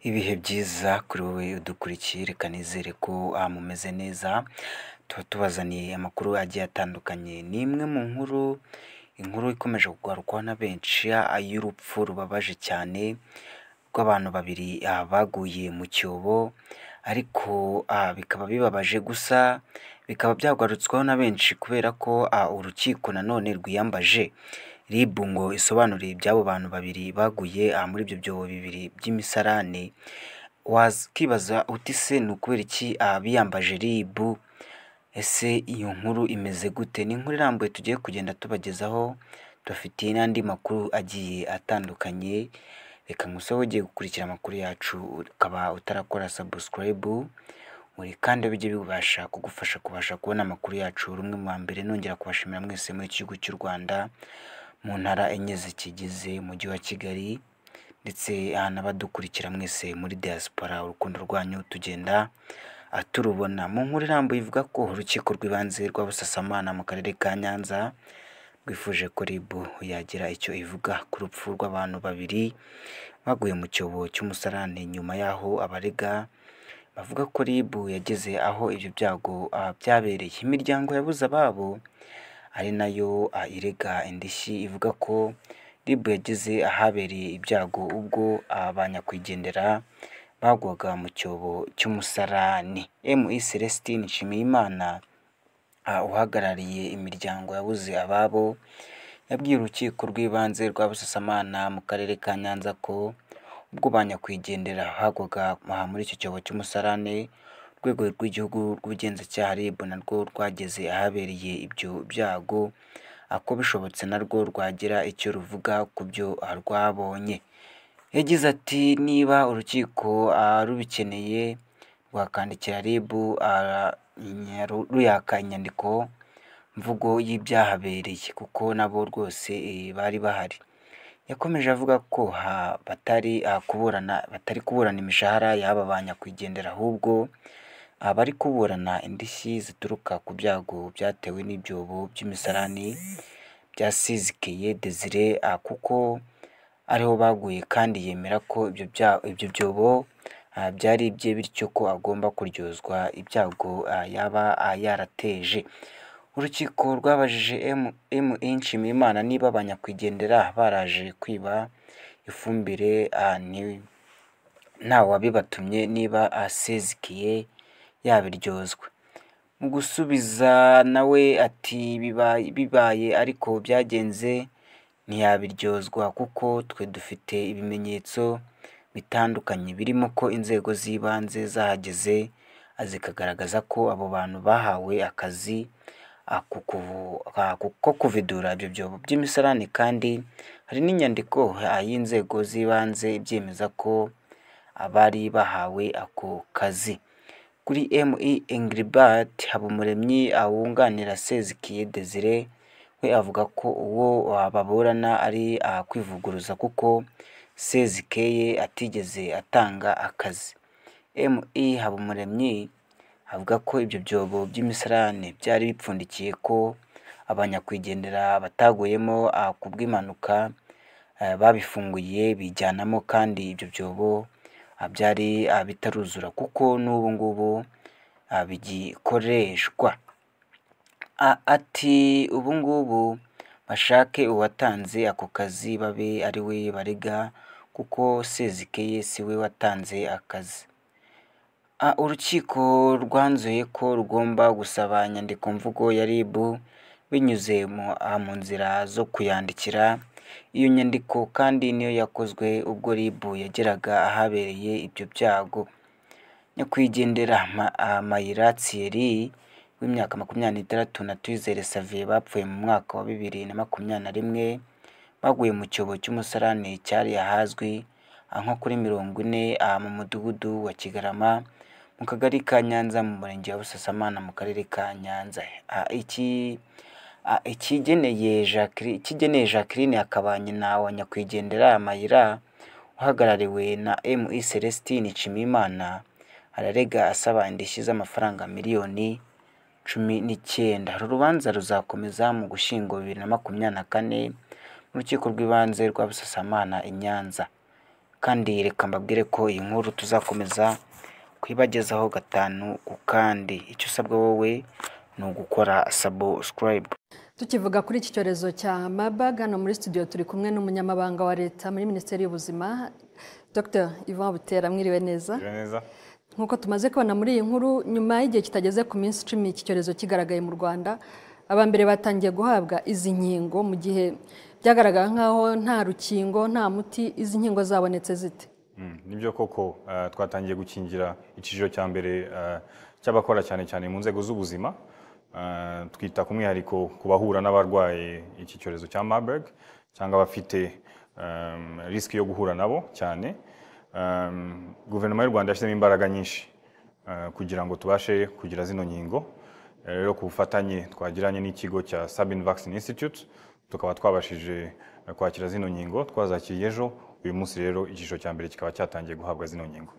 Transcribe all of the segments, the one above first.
Ibihe byiza kuri wowe udukurikiye reka nizere ko ah, mumeze neza tuba tubazaniye amakuru agiye atandukanye ni imwe mu nkuru inkuru ikomeje kugarukwaho na benshi ah, y'urupfu rubabaje cyane rw'abantu babiri ah, baguye mu cyobo ariko ah, bikaba bibabaje gusa bikaba byagarutsweho na benshi kubera ko ah, urukiko nanone rwiyambaje RIB ngo isobanure iby'abo bantu babiri baguye ah, muri ibyo byobo bibiri by'imisarane wakibaza uti se ni ukubera iki ah, biyambaje RIB ese iyo nkuru imeze gute ni inkuru irambuye tugiye kugenda tubagezaho tubafitiye n'andi makuru agiye atandukanye reka nkusabe ugiye gukurikira amakuru yacu ukaba utarakora sabusikarayibu uri kandi bijye bibasha kugufasha kubasha kubona amakuru yacu rumwe mu wa mbere nongera kubashimira mwese muri iki gihugu cy'u Rwanda mu ntara enye zikigize umujyi wa Kigali ndetse ah, n'abadukurikira mwese muri diaspora urukundo rwanyu tugenda ah, turubona mu nkuru irambuye ivuga ko urukiko rw'ibanze rwa Busasamana mu karere ka Nyanza rwifuje ko RIB yagira icyo ivuga ku rupfu rw'abantu babiri baguye mu cyobo cy'umusarane nyuma y'aho abarega bavuga ko RIB yageze aho ibyo byago ah, byabereye imiryango yabuze ababo ari nayo ah, irega indishyi ivuga ko RIB yageze ahabereye ibyago ubwo ah, ba nyakwigendera bagwaga mu cyobo cy'umusarane MI Celestine Nshimiyimana ah, uhagarariye imiryango yabuze ababo yabwiye urukiko rw'ibanze rwa Busasamana mu karere ka Nyanza ko ubwo ba nyakwigendera bagwaga ah, muri icyo cyobo cy'umusarane urwego rw'igihugu rw'ubugenzacyaha RIB narwo rwageze ahabereye ibyo byago ah, ko bishobotse narwo rwagira icyo ruvuga ku byo ah, rwabonye yagize ati niba urukiko ah, rubikeneye rwakandikira RIB ah, inya- ruyaka inyandiko mvugo y'ibyahabereye kuko nabo rwose eh, bari bahari yakomeje avuga ko ha- batari ah, kuburana batari kuburana imishahara y'aba ba nyakwigendera ahubwo abari kuburana indishyi zituruka ku byago byatewe n'ibyobo by'imisarani byasizikiye Desire ah, kuko ariho baguye kandi yemera ko ibyo bya- ibyo byobo ah, byari ibye bityo ko agomba kuryozwa ibyago ah, yaba ah, yarateje urukiko rwabajije M- MI Nshimiyimana niba abanyakwigendera baraje kwiba ifumbire ah, ni- ntawabibatumye niba asezikiye yabiryozwa mu gusubiza nawe ati bibaye, bibaye ariko byagenze ntiyabiryozwa kuko twe dufite ibimenyetso bitandukanye birimo ko inzego z'ibanze zahageze ah, zikagaragaza ko abo bantu bahawe akazi ah, ku kuvu- ah, ku- ko kuvidura ibyo byobo by'imisarane kandi hari n'inyandiko ah, y'inzego z'ibanze ibyemeza ko abari bahawe ako kazi kuri MI Englebert Habumuremyi awunganira Sezikiye Desire we avuga ko uwo ah, baburana ari ah, kwivuguruza kuko Sezikeye atigeze atanga akazi MI Habumuremyi avuga ko ibyo byobo by'imisarane byari bipfundikiye ko abanyakwigendera bataguyemo ah, ku bw'impanuka eh, babifunguye bijyanamo kandi ibyo byobo ah, byari ah, bitaruzura kuko n'ubu ngubu ah, bigikoreshwa A- ati ubu ngubu bashake uwatanze ako kazi babe ari we barega kuko Sezikeye si we watanze akazi Ah, urukiko rwanzuye ko rugomba gusaba inyandikomvugo ya RIB binyuze mu ah, mu nzira zo kuyandikira iyo nyandiko kandi niyo yakozwe ubwo RIB yageraga ahabereye ibyo byago nyakwigendera Ma- ah, Mayira Thierry w'imyaka makumyabiri n'itandatu na Tuyizere Xavier bapfuye mu mwaka wa bibiri na makumyabiri na rimwe baguye mu cyobo cy'umusarane cyari ahazwi ah, nko kuri mirongo ine ah, mu mudugudu wa Kigarama mu kagari ka Nyanza mu murenge wa Busasamana mu karere ka Nyanza Ah, iki ah, ikigeneye Jacqueline ikigeneye Jacqueline akaba nyina wa nyakwigendera Mayira uhagarariwe na MI Celestine Nshimiyimana ararega asaba indishyi z'amafaranga miliyoni cumi n'icyenda uru rubanza ruzakomeza mu gushyingo bibiri na makumyabiri na kane mu rukiko rw'ibanze rwa busasamana i nyanza kandi reka mbabwire ko iyi nkuru tuzakomeza kuyibagezaho gatanu ku kandi icyo usabwa wowe ni ugukora sabo sikarayibu tukivuga kuri iki cyorezo cya mabaga hano muri studio turi kumwe n'umunyamabanga wa leta muri minisiteri y'ubuzima dr ivan butera mwiriwe neza neza nk'uko tumaze kubona muri iyi nkuru nyuma y'igihe kitageze ku minsi icumi iki cyorezo kigaragaye mu rwanda aba mbere batangiye guhabwa izi nkingo mu gihe byagaragara nk'aho nta rukingo nta muti izi nkingo zabonetse zite nibyo koko eh, twatangiye gukingira icyiciro cya mbere eh, cy'abakora cyane cyane mu nzego z'ubuzima Eh, twita ku mwihariko ku bahura n'abarwaye iki cyorezo cya marburg cyangwa abafite em, risiki yo guhura nabo cyane Em, guverinoma y'u rwanda yashyizemo imbaraga nyinshi eh, kugira ngo tubashe kugira zino nkingo Eh, rero ku bufatanye twagiranye n'ikigo cya sabin vaccine institute tukaba twabashije eh, kwakira zino nkingo twazakiriye ejo uyu munsi rero icyiciro cya mbere kikaba cyatangiye guhabwa zino nkingo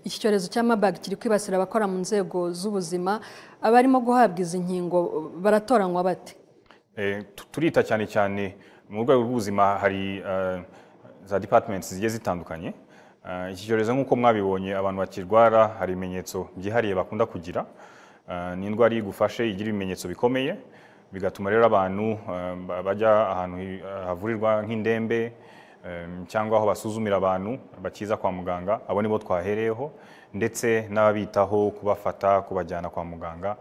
iki cyorezo cya mabaga kiri kwibasira abakora mu nzego z'ubuzima abarimo guhabwa izi nkingo baratoranywa bate Eh, tu- turita cyane cyane mu rwego rw'ubuzima hari eh, za departments zigiye zitandukanye Eh, iki cyorezo nk'uko mwabibonye abantu bakirwara hari ibimenyetso byihariye bakunda kugira Eh, ni indwara iyo igufashe igira ibimenyetso bikomeye bigatuma rero abantu eh, ba- bajya ahantu hi- havurirwa nk'indembe em, cyangwa aho basuzumira abantu bakiza kwa muganga abo nibo twahereyeho ndetse n'ababitaho kubafata kubajyana kwa muganga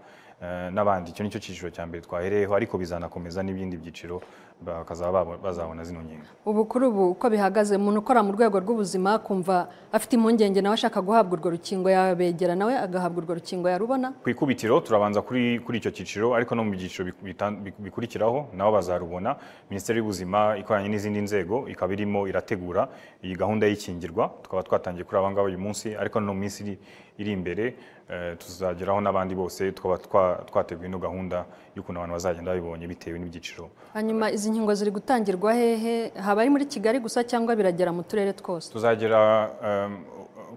Eh, n'abandi icyo nicyo cyiciro cya mbere twahereyeho ariko bizanakomeza n'ibindi byiciro bakazaba babo- bazabona zino nkingo ubu kuri ubu uko bihagaze umuntu ukora mu rwego rw'ubuzima kumva afite impungenge nawe ashaka guhabwa urwo rukingo yabegera nawe agahabwa urwo rukingo yarubona ku ikubitiro turabanza kuri kuri icyo cyiciro ariko no mu byiciro biku- bitan- biku- bikurikiraho nabo bazarubona minisiteri y'ubuzima ikoranye n'izindi nzego ikaba irimo irategura iyi gahunda y'ikingirwa tukaba twatangiye kuri aba ngaba uyu munsi ariko no mu minsi iri- iri imbere eh, tuzageraho n'abandi bose tukaba twa- twateguye ino gahunda y'ukuntu abantu bazagenda babibonye bitewe n'ibyiciro hanyuma izi nkingo ziri gutangirwa hehe haba ari muri kigali gusa cyangwa biragera mu turere twose tuzagera em,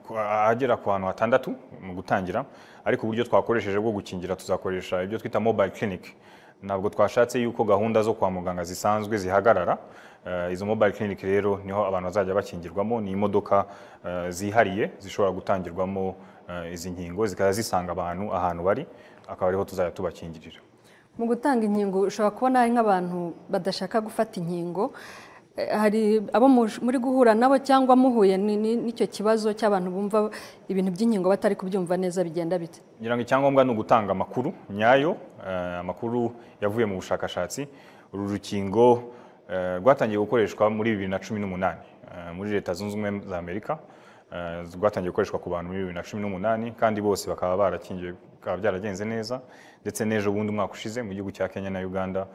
ku- ahagera ku hantu hatandatu mu gutangira ariko uburyo twakoresheje bwo gukingira tuzakoresha ibyo twita mobile clinic ntabwo twashatse yuko gahunda zo kwa muganga zisanzwe zihagarara Eh, izo mobile clinic rero niho abantu bazajya bakingirwamo ni imodoka eh, zihariye zishobora gutangirwamo eh, izi nkingo zikaba zisanga abantu ahantu bari akaba ariho tuzajya tubakingirira mu gutanga inkingo ushobora kubona hari nk'abantu badashaka gufata inkingo Eh, hari abo mush- muri guhura nabo cyangwa muhuye ni- ni- n'icyo kibazo cy'abantu bumva ibintu by'inkingo batari kubyumva neza bigenda bite ngira ngo icyangombwa ni ugutanga amakuru nyayo eh, amakuru yavuye mu bushakashatsi uru rukingo eh, rwatangiye gukoreshwa muri bibiri na cumi n'umunani eh, muri leta zunze ubumwe za amerika eh, rwatangiye gukoreshwa ku bantu muri bibiri na cumi n'umunani kandi bose bakaba barakingiwe bikaba byaragenze neza ndetse n'ejo bundi umwaka ushize mu gihugu cya kenya na uganda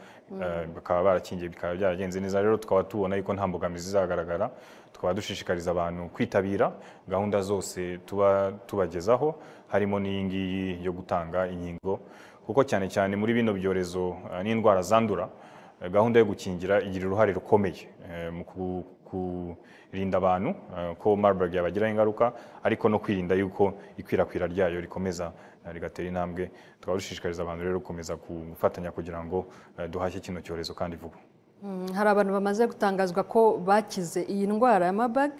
eh, bakaba barakingiye bikaba byaragenze neza rero tukaba tubona yuko nta mbogamizi izagaragara tukaba dushishikariza abantu kwitabira gahunda zose tuba tubagezaho harimo n'iyi ngiyi yo gutanga inkingo kuko cyane cyane muri bino byorezo eh, n'indwara zandura eh, gahunda yo gukingira igira uruhare rukomeye eh, mu ku- kurinda abantu eh, ko Marburg yabagiraho ingaruka ariko no kwirinda yuko ikwirakwira ryayo rikomeza eh, rigatera intambwe tukaba dushishikariza abantu rero gukomeza gufatanya kugira ngo eh, duhashye kino cyorezo kandi vuba Mm, hari abantu bamaze gutangazwa ko bakize iyi ndwara ya mabag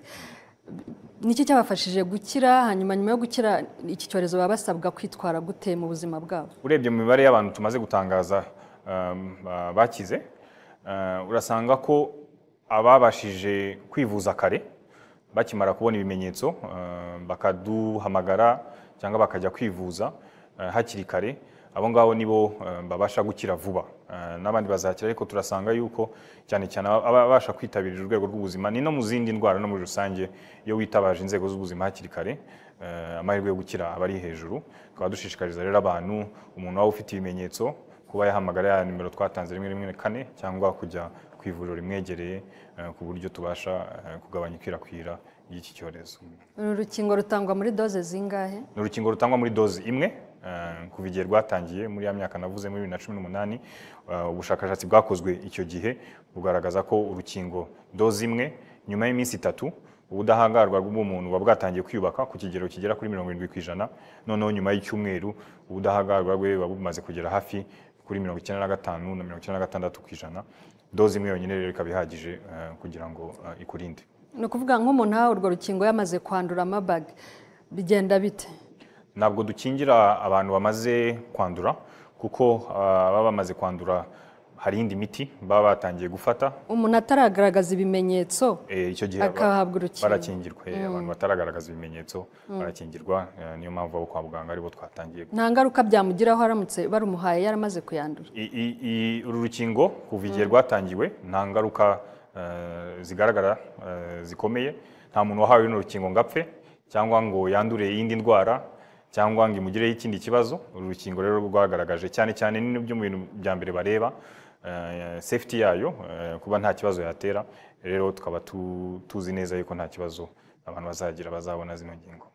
niki cyabafashije gukira hanyuma nyuma yo gukira iki cyorezo baba basabwa kwitwara gute mu buzima bwabo urebye mu mibare y'abantu tumaze gutangaza um, ba- bakize uh, urasanga ko ababashije kwivuza kare bakimara kubona ibimenyetso uh, bakaduhamagara cyangwa bakajya kwivuza uh, hakiri kare abo ngabo nibo um, babasha gukira vuba Uh, n'abandi bazakira ariko turasanga yuko cyane cyane aba- ababasha kwitabira urwego rw'ubuzima ni no mu zindi ndwara no muri rusange iyo witabaje inzego z'ubuzima hakiri kare eh, amahirwe yo gukira aba ari hejuru tukaba dushishikariza rero abantu umuntu waba ufite ibimenyetso kuba yahamagara ya nimero twatanze rimwe rimwe kane cyangwa kujya ku ivuriro rimwegereye eh, ku buryo tubasha eh, kugabanya ikwirakwira ry'iki cyorezo uru rukingo rutangwa muri doze zingahe ni urukingo rutangwa muri dozi imwe eh, kuva igihe rwatangiye muri ya myaka navuze muri bibiri na cumi n'umunani eh, ubushakashatsi bwakozwe icyo gihe bugaragaza ko urukingo dozi imwe nyuma y'iminsi itatu ubudahangarwa bw'umuntu buba bwatangiye kwiyubaka ku kigero kigera kuri mirongo irindwi ku ijana noneho nyuma y'icyumweru ubudahangarwa bwe buba bumaze kugera hafi kuri mirongo icyenda na gatanu na mirongo icyenda na gatandatu ku ijana doze imwe yonyine rero ikaba ihagije eh, kugira ngo eh, ikurinde ni ukuvuga nk'umuntu aha urwo rukingo yamaze kwandura amabage bigenda bite ntabwo dukingira abantu bamaze kwandura kuko ah, baba bamaze kwandura hari indi miti baba batangiye gufata umuntu ataragaragaza ibimenyetso Eh, icyo gihe aba- akahabwa urukingo barakingirwa eh, abantu bataragaragaza ibimenyetso barakingirwa eh, niyo mpamvu abo kwa muganga aribo twatangiye nta ngaruka byamugiraho aramutse barumuhaye yaramaze kuyandura I- i- i- uru rukingo kuva igihe rwatangiwe nta ngaruka eh, zigaragara eh, zikomeye nta muntu wahawe runo rukingo ngo apfe cyangwa ngo yandure iyindi ndwara cyangwa ngo imugireho ikindi kibazo uru rukingo rero rwagaragaje cyane cyane ni byo mu bintu bya mbere bareba eh, safety yayo eh, kuba nta kibazo yatera rero tukaba tu- tuzi neza yuko nta kibazo abantu bazagira bazabona zino ngingo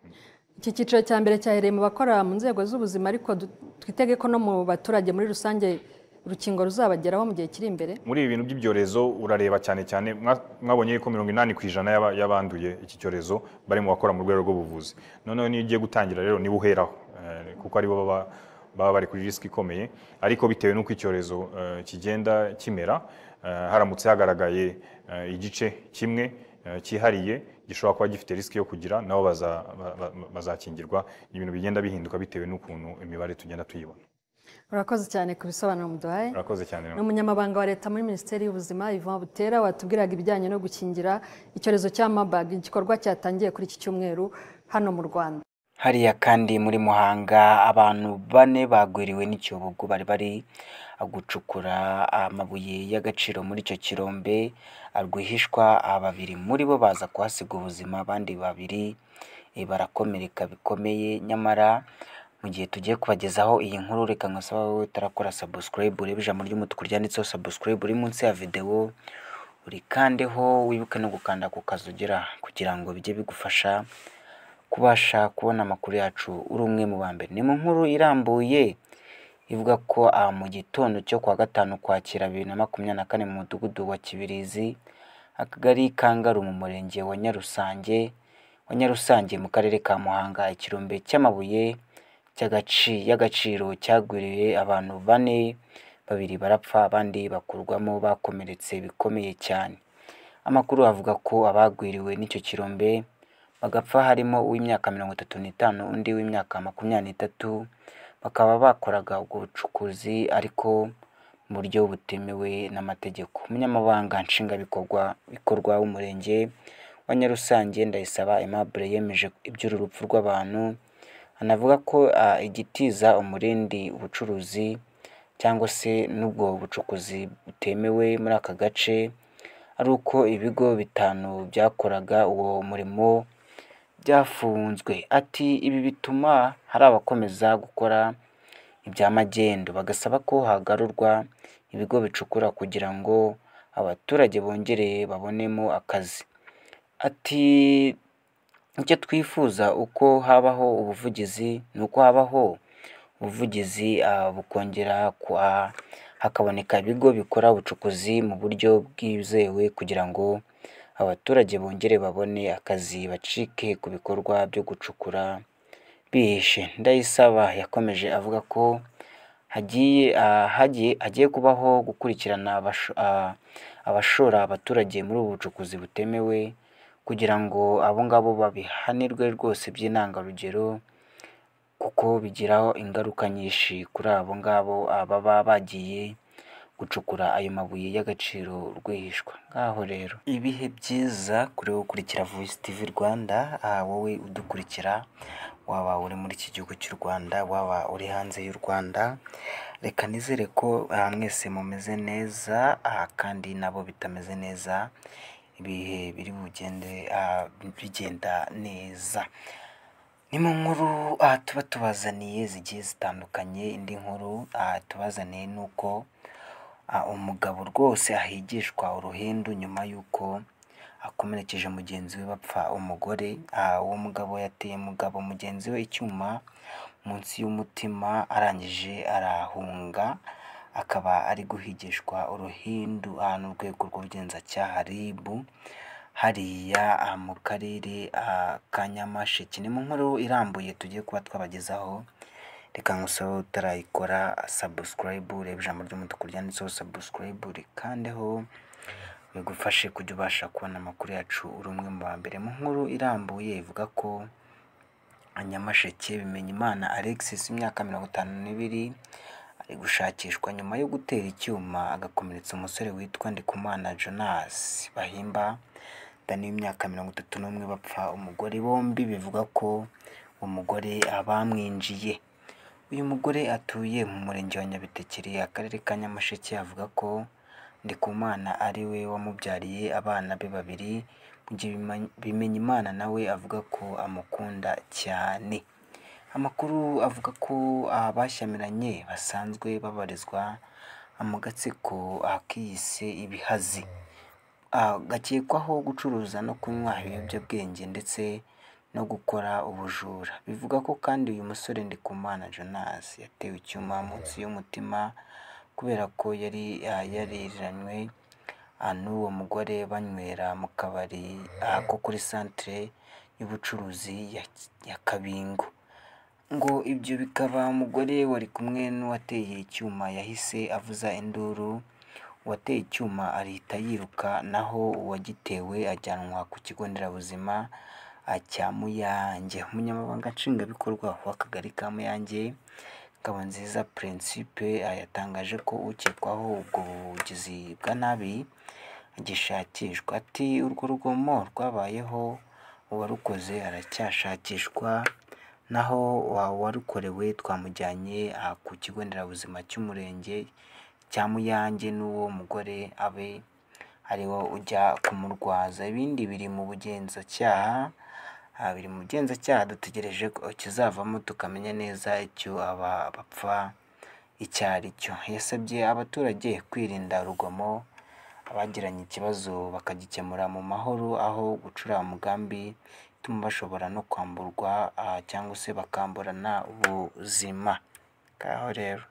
iki cyiciro cya mbere cyahereye mu bakora mu nzego z'ubuzima ariko du- twitege ko no mu baturage muri rusange urukingo ruzabageraho mu gihe kiri imbere muri ibi bintu by'ibyorezo urareba cyane cyane mwa- mwabonye yuko mirongo inani ku ijana y'aba- y'abanduye iki cyorezo bari mu bakora mu rwego rw'ubuvuzi noneho niyo ugiye gutangira rero niba uheraho eh, kuko aribo baba baba bari kuri risiki ikomeye ariko bitewe n'uko icyorezo eh, kigenda kimera eh, haramutse hagaragaye eh, igice kimwe eh, cyihariye gishobora kuba gifite risiki yo kugira nabo baza- ba- ba- bazakingirwa ibintu bigenda bihinduka bitewe n'ukuntu imibare tugenda tuyibona urakoze cyane ku bisobanuro muduhaye urakoze cyane ni umunyamabanga wa leta muri minisiteri y'ubuzima Yvan butera watubwiraga ibijyanye no gukingira icyorezo cya mabage igikorwa cyatangiye kuri iki cyumweru hano mu rwanda hariya kandi muri muhanga abantu bane bagwiriwe n'icyobogo bari bari gucukura amabuye y'agaciro muri icyo kirombe rwihishwa babiri muri bo baza kuhasiga ubuzima abandi babiri eh, barakomereka bikomeye nyamara mu gihe tugiye kubagezaho iyi nkuru reka nkasaba wowe utarakora subscribe urebe ijambo ry'umutuku ryanditseho subscribe uri munsi ya videwo urikandeho wibuke no gukanda ku kazi ugira kugira ngo bijye bigufasha kubasha kubona amakuru yacu uri umwe mu ba mbere ni mu nkuru irambuye ivuga ko ah, mu gitondo cyo kuwa gatanu kwakira bibiri na makumyabiri na kane mu mudugudu wa kibirizi akagari ka ngaru mu murenge wa nyarusange wa nyarusange mu karere ka muhanga ikirombe cy'amabuye cy'agaci- y'agaciro cyagwiriye abantu bane babiri barapfa abandi bakurwamo bakomeretse bikomeye cyane amakuru avuga ko abagwiriwe n'icyo kirombe bagapfa harimo uw'imyaka mirongo itatu n'itanu undi w'imyaka makumyabiri n'itatu bakaba bakoraga ubwo bucukuzi ariko mu buryo butemewe n'amategeko umunyamabanga nshingwabikorwa bikorwa w'umurenge wa Nyarusange Ndayisaba Aimable yemeje iby'uru rupfu rw'abantu anavuga ko ah, igitiza umurindi ubucuruzi cyangwa se n'ubwo bucukuzi butemewe muri aka gace ari uko ibigo bitanu byakoraga uwo murimo byafunzwe ati ibi bituma hari abakomeza gukora ibya magendu bagasaba ko hagarurwa ibigo bicukura kugira ngo abaturage bongereye babonemo akazi ati icyo twifuza uko habaho ubuvugizi ni uko habaho ubuvugizi ah, bukongera kwa hakaboneka ibigo bikora ubucukuzi mu buryo bwizewe kugira ngo abaturage bongere babone akazi bacike ku bikorwa byo gucukura bihishe ndayisaba yakomeje avuga ko hagiye ah, hagiye hagiye kubaho gukurikirana abasho- ah, abashora abaturage muri ubu bucukuzi butemewe kugira ngo abo ngabo babihanirwe rwose by'intangarugero kuko bigiraho ingaruka nyinshi kuri abo ngabo ah, baba bagiye gucukura ayo mabuye y'agaciro rwihishwa ngaho rero ibihe byiza kuri wowe ukurikira voice tv rwanda ah, wowe udukurikira waba uri muri iki gihugu cy'u rwanda waba uri hanze y'u rwanda reka nizere ko ah, mwese mumeze neza ah, kandi nabo bitameze neza ibihe biri bugende ah, bigenda neza ni mu nkuru ah, tuba tubazaniye zigiye zitandukanye indi nkuru ah, tubazaniye ni uko ah, umugabo rwose ahigishwa uruhindu nyuma y'uko akomerekeje mugenzi we bapfa umugore Ah, uwo mugabo yateye mugabo mugenzi we icyuma munsi y'umutima arangije arahunga akaba ari guhigishwa uruhindu ah, n'urwego rw'ubugenzacyaha ribu hariya mu karere ka nyamasheke ni mu nkuru irambuye tugiye kuba twabagezaho reka nkusaho utarayikora sabusikarayibu ureba ijambo ry'umutuku ryanditseho sabusikarayibu rikandeho bigufashe kujya ubasha kubona amakuru yacu uri umwe mu ba mbere mu nkuru irambuye ivuga ko nyamasheke bimenyimana alexis imyaka mirongo itanu n'ibiri ari gushakishwa nyuma yo gutera icyuma agakomeretsa umusore witwa ndikumana jonas bahimba dani w'imyaka mirongo itatu n'umwe bapfa umugore bombi bivuga ko umugore bamwinjiye uyu mugore atuye mu murenge wa nyabitekeri akarere ka nyamasheke avuga ko ndikumana ari we wamubyariye abana be babiri mu gihe bimenyimana nawe avuga ko amukunda cyane amakuru avuga ko abashyamiranye basanzwe babarizwa mu gatsiko akiyise ibihazi Ah, gakekwaho gucuruza no kunywa ibiyobyabwenge ndetse no gukora ubujura bivuga ko kandi uyu musore ndikumana jonas yatewe icyuma munsi y'umutima kubera ko yari ah, yariranywe ah, n'uwo mugore banywera mu kabari ah, ko kuri santire y'ubucuruzi ya, ya kabingo ngo ibyo bikaba umugore wari kumwe n'uwateye icyuma yahise avuza induru uwateye icyuma arihita yiruka naho uwagitewe ajyanwa ku kigo nderabuzima ah, cya Muyange umunyamabanga nshingwabikorwa w'akagari ka Muyange Ngabonziza Principe ah, yatangaje ko ukekwaho ubwo bugizi bwa nabi agishakishwa ati urwo rugomo rwabayeho uwarukoze aracyashakishwa naho wa- uwarukorewe twamujyanye ah, ku kigo nderabuzima cy'umurenge cya Muyange n'uwo mugore abe ariwo ujya kumurwaza ibindi biri mu bugenzacyaha ah, biri mu bugenzacyaha dutegereje ko kizavamo tukamenya neza icyo aba bapfa icyo ari cyo yasabye abaturage kwirinda urugomo abagiranye ikibazo bakagikemura mu mahoro aho gucura umugambi bituma bashobora no kwamburwa ah, cyangwa se bakamburana ubuzima ngaho rero